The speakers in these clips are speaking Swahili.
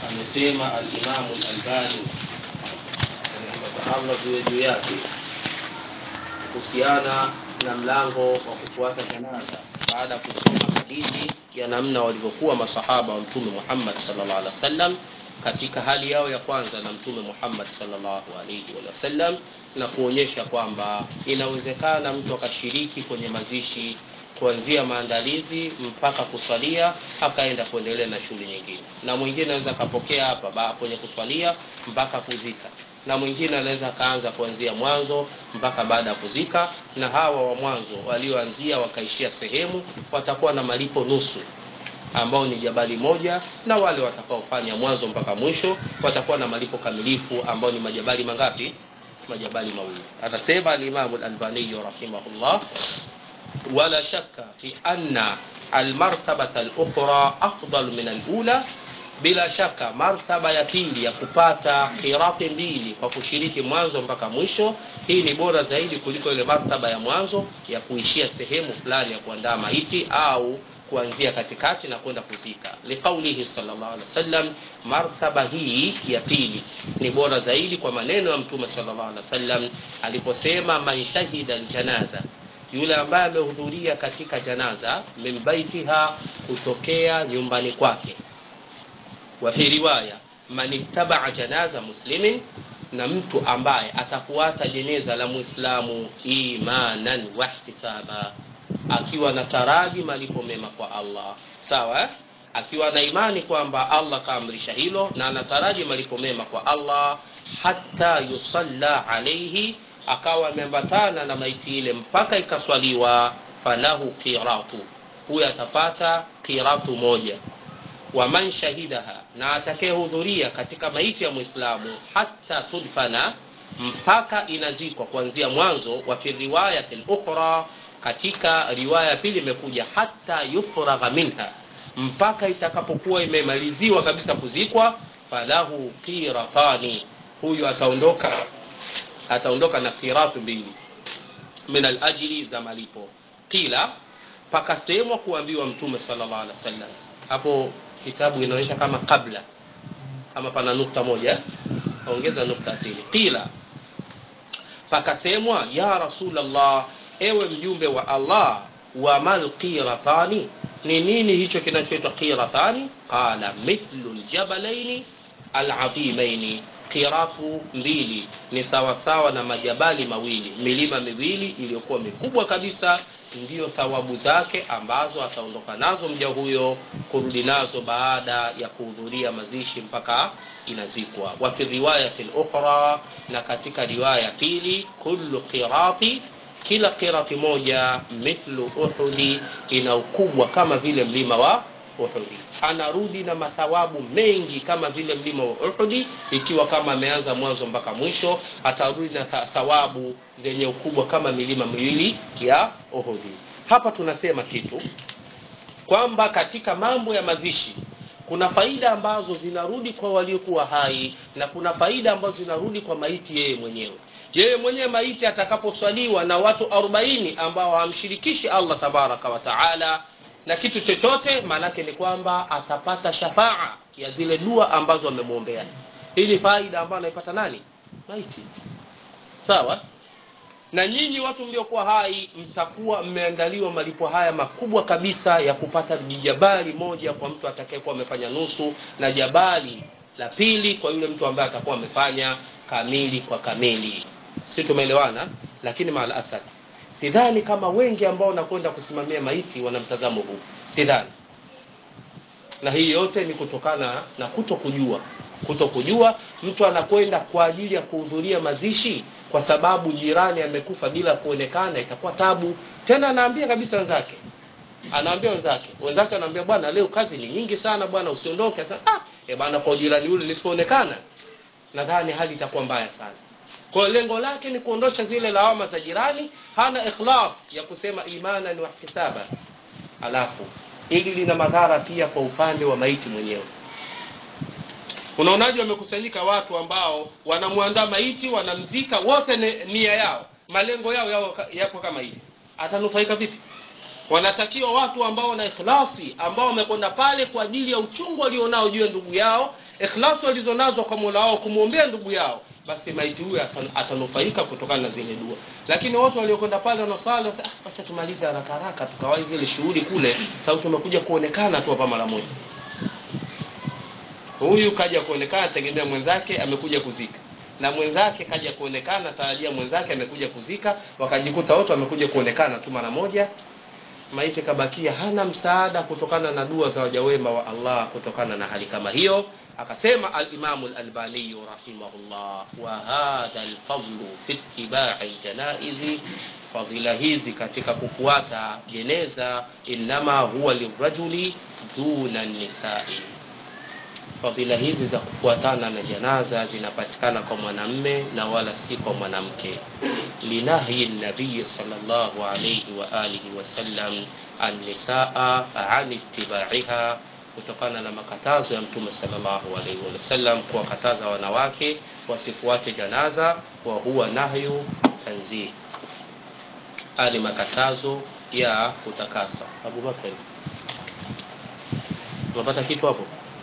amesema alimamu lalbani allah ziwe juu yake kuhusiana na mlango wa kufuata janaza baada ya kusoma hadithi ya namna walivyokuwa masahaba wa mtume muhammad salllah alih wasallam katika hali yao ya kwanza na mtume muhammad salllahu alaihi wasallam na kuonyesha kwamba inawezekana mtu akashiriki kwenye mazishi kuanzia maandalizi mpaka kuswalia akaenda kuendelea na shughuli nyingine na mwingine anaweza akapokea hapa kwenye kuswalia mpaka kuzika na mwingine anaweza akaanza kuanzia mwanzo mpaka baada ya kuzika na hawa wa mwanzo walioanzia wakaishia sehemu watakuwa na malipo nusu ambao ni jabali moja na wale watakaofanya mwanzo mpaka mwisho watakuwa na malipo kamilifu ambao ni majabali mangapi majabali mawili anasema alimamu lalbaniyu rahimahullah wala shaka fi anna almartabata lukhra afdalu min alula bila shaka martaba ya pili ya kupata khirafi mbili kwa kushiriki mwanzo mpaka mwisho hii ni bora zaidi kuliko ile martaba ya mwanzo ya kuishia sehemu fulani ya kuandaa maiti au kuanzia katikati na kwenda kuzika liqaulihi salllah alih wasallam martaba hii ya pili ni bora zaidi kwa maneno ya mtume salllah alih wasallam aliposema man shahida ljanaza yule ambaye amehudhuria katika janaza min baitiha kutokea nyumbani kwake wafi riwaya man ittabaa janaza muslimin na mtu ambaye atafuata jeneza la mwislamu imanan wahtisaba akiwa na taraji malipo mema kwa allah sawa eh? akiwa na imani kwamba allah kaamrisha hilo na anataraji malipo mema kwa allah hata yusalla alaihi akawa ameambatana na maiti ile mpaka ikaswaliwa falahu qiratu huyo atapata qiratu moja waman shahidaha na atakayehudhuria katika maiti ya mwislamu hata tudfana mpaka inazikwa kuanzia mwanzo wa fi riwayati lukhra katika riwaya pili imekuja hata yufragha minha mpaka itakapokuwa imemaliziwa kabisa kuzikwa falahu qiratani huyu ataondoka ataondoka na qiratu mbili min alajli za malipo qila pakasemwa kuambiwa mtume salllah alih wasallam hapo kitabu inaonyesha kama kabla kama pana nukta moja ongeza nukta pili qila pakasemwa ya rasulllah ewe mjumbe wa allah wamal qiratani ni nini hicho kinachoitwa qiratani qala mithlu ljabalaini aladhimaini qiratu mbili ni sawasawa na majabali mawili milima miwili iliyokuwa mikubwa kabisa ndiyo thawabu zake ambazo ataondoka nazo mja huyo kurudi nazo baada ya kuhudhuria mazishi mpaka inazikwa wafi riwayati lukhra na katika riwaya pili kullu qirati kila qirati moja mithlu uhudi ina ukubwa kama vile mlima wa uhudi anarudi na mathawabu mengi kama vile mlima wa uhudi ikiwa kama ameanza mwanzo mpaka mwisho atarudi na thawabu zenye ukubwa kama milima miwili ya uhudi hapa tunasema kitu kwamba katika mambo ya mazishi kuna faida ambazo zinarudi kwa waliokuwa hai na kuna faida ambazo zinarudi kwa maiti yeye mwenyewe yeye mwenyewe maiti atakaposwaliwa na watu 40 ambao hamshirikishi allah tabaraka wataala na kitu chochote maanake ni kwamba atapata shafaa ya zile dua ambazo amemwombea hii ni faida ambayo anaipata nani maiti sawa na nyinyi watu mliokuwa hai mtakuwa mmeandaliwa malipo haya makubwa kabisa ya kupata jabali moja kwa mtu atakayekuwa amefanya nusu na jabali la pili kwa yule mtu ambaye atakuwa amefanya kamili kwa kamili si tumeelewana lakini maal asad sidhani kama wengi ambao wanakwenda kusimamia maiti wana mtazamo huu sidhani na hii yote ni kutokana na kuto kujua kuto kujua mtu anakwenda kwa ajili ya kuhudhuria mazishi kwa sababu jirani amekufa bila kuonekana itakuwa tabu tena anaambia kabisa wenzake anaambia wenzake wenzake anaambia bwana leo kazi ni nyingi sana bwana usiondoke sasa ah e bwana kwa jirani yule nisipoonekana nadhani hali itakuwa mbaya sana kwa lengo lake ni kuondosha zile lawama za jirani hana ikhlas ya kusema imanan wa ihtisaba alafu hili lina madhara pia kwa upande wa maiti mwenyewe unaonaji wamekusanyika watu ambao wanamwandaa maiti wanamzika wote nia yao malengo yao yao yako kama hivi atanufaika vipi wanatakiwa watu ambao wana ikhlasi ambao wamekwenda pale kwa ajili ya uchungu walionao juu ya ndugu yao ikhlasi walizonazo kwa mola wao kumwombea ndugu yao basi maiti huyo atan- atanufaika kutokana na zile dua lakini watu waliokwenda pale wanasali wanasema, ah, wacha tumalize haraka haraka tukawai zile shughuli kule sababu tumekuja kuonekana tu hapa mara moja huyu kaja kuonekana tegemea mwenzake amekuja kuzika na mwenzake kaja kuonekana tarajia mwenzake amekuja kuzika wakajikuta wote wamekuja kuonekana tu mara moja maiti kabakia hana msaada kutokana na dua za waja wema wa allah kutokana na hali kama hiyo akasema alimamu lalbaniyu rahimahullah wa hadha lfadlu fi itibai ljanaizi fadhila hizi katika kufuata jeneza innama huwa lirajuli duna nisai fadhila hizi za kufuatana na janaza zinapatikana kwa mwanamme na wala si kwa mwanamke linahyi nabiyi salllahu alaihi wa alihi wasallam annisaa an itibaiha kutokana na makatazo ya mtume salllahu alaihi wasallam kuwakataza wanawake wasifuate janaza wa huwa nahyu tanzih haya ni makatazo ya kutakasa abubakari unapata kitu hapo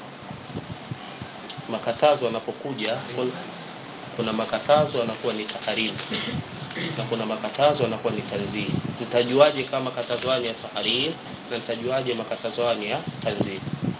makatazo yanapokuja kun- kuna makatazo yanakuwa ni taharimu na kuna makatazo yanakuwa ni tanzih nitajuaje kama makatazo haya ni ya tahrim na nitajuaje makatazo haya ni ya tanzih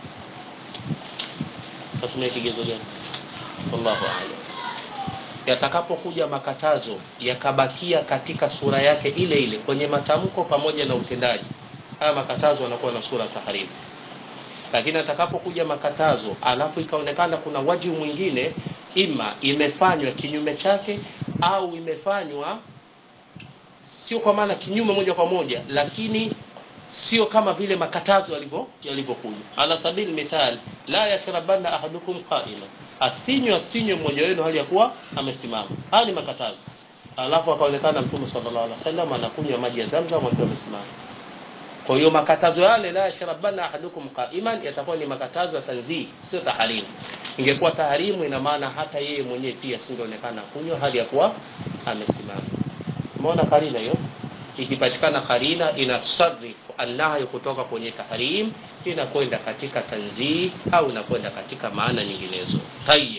tatumia kigezo gani wallahu aalam yatakapokuja makatazo yakabakia katika sura yake ile ile kwenye matamko pamoja na utendaji haya makatazo yanakuwa na sura taharimu lakini atakapokuja makatazo alafu ikaonekana kuna wajibu mwingine ima imefanywa kinyume chake au imefanywa sio kwa maana kinyume moja kwa moja lakini sio kama vile makatazo yalivyo yalivyokuja ala sabili mithal la yashrabanna ahadukum qaima asinywe asinywe mmoja wenu hali ya kuwa amesimama haya ni makatazo alafu akaonekana mtume sallallahu alaihi wasallam anakunywa maji ya zamzam akiwa amesimama kwa hiyo makatazo yale la yashrabanna ahadukum qaiman yatakuwa ni makatazo ya tanzih sio taharimu ingekuwa taharimu ina maana hata yeye mwenyewe pia singeonekana kunywa hali ya kuwa amesimama umeona karina hiyo ikipatikana karina inasarifu annahyu kutoka kwenye tahrim inakwenda katika tanzih au inakwenda katika maana nyinginezo tayib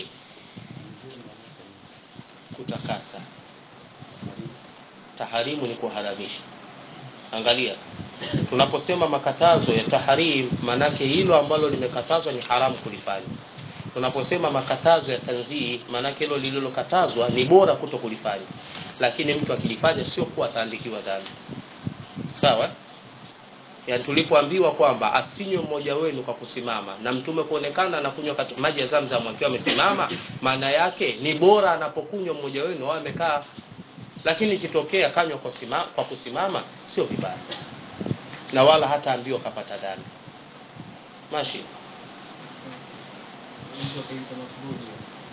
kutakasa taharimu ni kuharamisha angalia tunaposema makatazo ya tahrim maanake hilo ambalo limekatazwa ni haramu kulifanya tunaposema makatazo ya tanzii maanake hilo lililokatazwa ni bora kuto kulifanya lakini mtu akilifanya sio kuwa ataandikiwa dhambi sawa yani tulipoambiwa kwamba asinywe mmoja wenu kwa kusimama na mtume kuonekana anakunywa kati- maji ya zamzam akiwa amesimama maana yake ni bora anapokunywa mmoja wenu au amekaa lakini ikitokea kanywa kwa, sima, kwa kusimama sio vibaya na wala hata ambiwa kapata dhambi mashi mtu akaita makruhi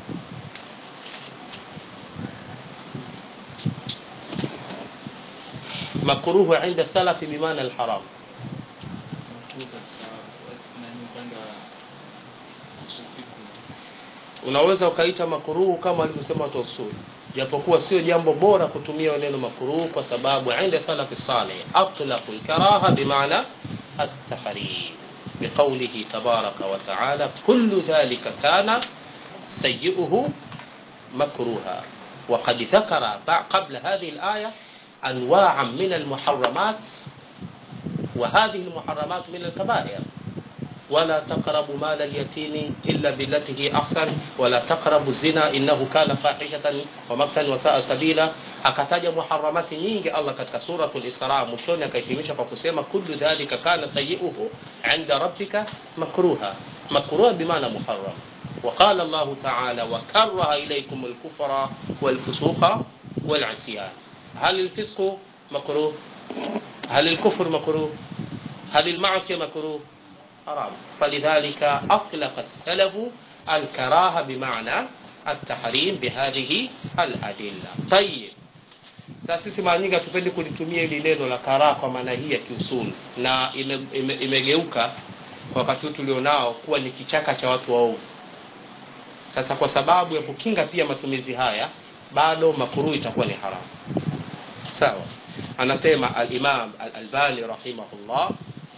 makruhu inda salafi bimaana alharam makruhi katika nani upande wa usufiku unaweza ukaita makuruhu kama alivyosema watu wa usuli japokuwa sio jambo bora kutumia neno makuruhu kwa sababu inda salafi saleh atlaqu lkaraha bimaana التحريم بقوله تبارك وتعالى كل ذلك كان سيئه مكروها وقد ذكر بع- قبل هذه الآية أنواعا من المحرمات وهذه المحرمات من الكبائر ولا تقربوا مال اليتيم إلا بالتي هي أحسن ولا تقربوا الزنا إنه كان فاحشة ومقتا وساء سبيلا akataja muharamati nyingi allah katika suratul isra mwishoni akahitimisha kwa kusema kullu dhalika kana sayiuhu inda rabbika makruha makruha bimaana muharam وقال الله تعالى وكره إليكم الكفر والفسوق والعصيان هل الفسق مكروه هل الكفر مكروه هل المعصية مكروه حرام فلذلك أطلق السلف الكراهة بمعنى التحريم بهذه الأدلة طيب sasa sisi mara nyingi hatupendi kulitumia hili neno la karaha kwa maana hii ya kiusuli na imegeuka ime, ime imegeuka kwa wakati huu tulionao kuwa ni kichaka cha watu waovu sasa kwa sababu ya kukinga pia matumizi haya bado makuruu itakuwa ni haramu sawa anasema alimam alalbani rahimahullah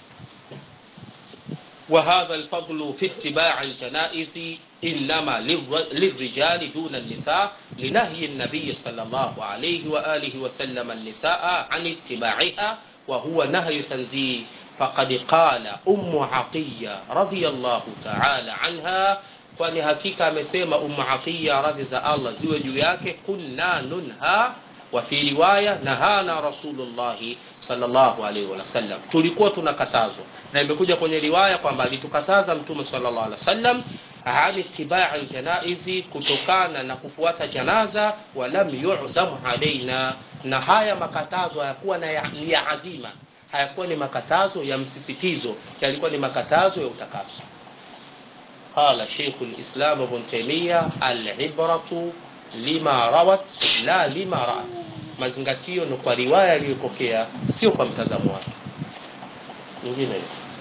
وهذا الفضل في اتباع الجنائز إنما للرجال دون النساء لنهي النبي صلى الله عليه وآله وسلم النساء عن اتباعها وهو نهي تنزيه فقد قال أم عطية رضي الله تعالى عنها kwani hakika amesema umu atiya radhi za allah ziwe juu yake kunna nunha wa fi riwaya nahana rasulullahi salllahu alaihi wasallam tulikuwa tunakatazwa na imekuja kwenye riwaya kwamba alitukataza mtume salllah alih wasallam an itibai ljanaizi kutokana na kufuata janaza walam yuzam alaina na haya makatazo hayakuwa ni ya azima hayakuwa ni makatazo ya msisitizo yalikuwa ni makatazo ya utakaso قال شيخ الإسلام ابن تيمية العبرة لما روت لا لما رأت mazingatio ni kwa riwaya aliyopokea sio kwa mtazamo wake nyingine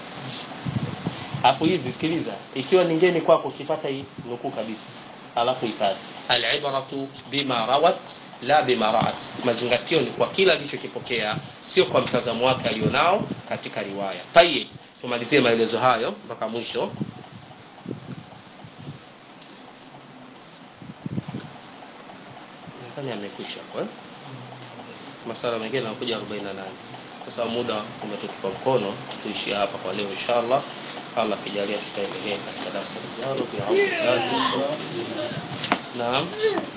hapo hizi sikiliza ikiwa ningeni kwako ukipata hii nukuu kabisa alafu hifadhi alibratu bima rawat la bima raat mazingatio ni kwa kila alichokipokea sio kwa mtazamo wake alionao katika riwaya tayib tumalizie maelezo hayo mpaka mwisho nadhani amekwisha kwa masala mengine yanakuja 48 kwa sababu muda umetutupa mkono tuishie hapa kwa leo inshallah allah akijalia tutaendelea katika darasa lijalo naam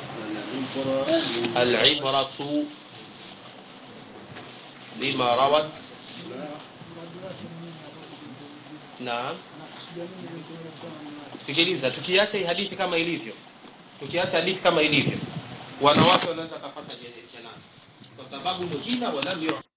alibratu bima rawat naam sikiliza tukiacha hii hadithi kama ilivyo tukiacha hadithi kama ilivyo wanawake wanaweza kapata janaza kwa sababu muhina walam